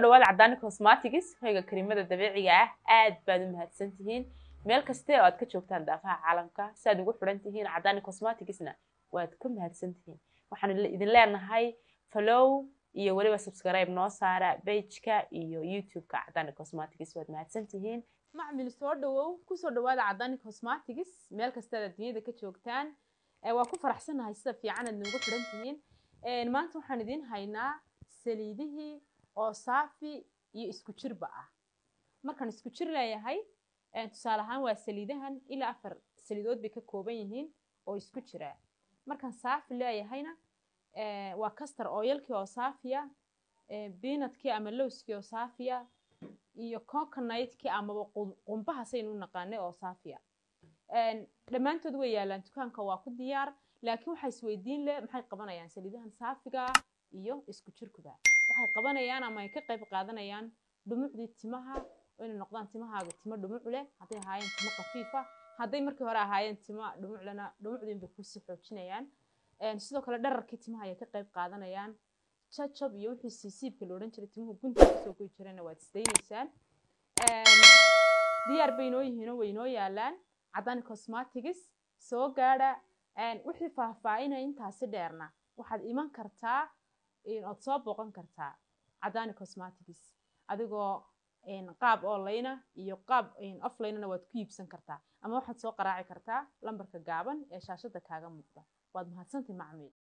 dhawaada cadaani cosmatics hoyga karimada dabiiciga ah aad baad u mahadsan tihiin meel kaste oo aad ka joogtaan daafaha caalamka si aad ugu xidhan tihiin cadaani cosmaticsna waad ka mahadsan tihiin waxaan idin leenahay follow iyo weliba subscribe noo saara bageka iyo youtube-ka cadaani cosmatics waad mahadsan tihiin macmil soo dhawow kusoo dhawaada cadaani cosmatics meel kasta aad adduunyada ka joogtaan waa ku faraxsanahay sida fiican aad noogu xidhan tihiin maanta waxaan idiin haynaa saliidihii oo saafi iyo isku jirba ah markaan isku jir leeyahay tusaale ahaan waa saliidahan ilaa afar saliidood bay ka kooban yihiin oo isku jira markaan saafi leeyahayna waa castor oyalkii oo saafiya biinadkii ama lowskii oo saafiya iyo coconutkii amaba qumbaha saynu u naqaanay oo saafiya dhammaantood way yaalaan dukaanka waa ku diyaar laakiin waxaa isweydiin leh maxay qabanayaan saliidahan saafiga iyo isku jirkuba waxay qabanayaan ama ay ka qayb qaadanayaan dhumucdii timaha inay noqdaan timahaaga timo dhumuc leh hadday ahaayeen timo khafiifa hadday markii hore ahaayeen timo dhumuclena dhumucdiin bay kusii xoojinayaan sidoo kale dhararkii timaha ayay ka qayb qaadanayaan jajab iyo wixii siisiibka la odhan jiray timuhu gunta kasoo goy jirayna waad isdaynaysaan diyaar bay inoo yihiinoo way inoo yaalaan cadaani cosmatics soo gaadha wixii faahfaahinaya intaasi dheerna waxaad iman kartaa ood soo booqan kartaa cadaani cosmatics adigoo qaab online iyo qaab offlinena waad ku iibsan kartaa ama waxaad soo qaraaci kartaa lambarka gaaban ee shaashada kaaga muuqda waad mahadsantay macmiil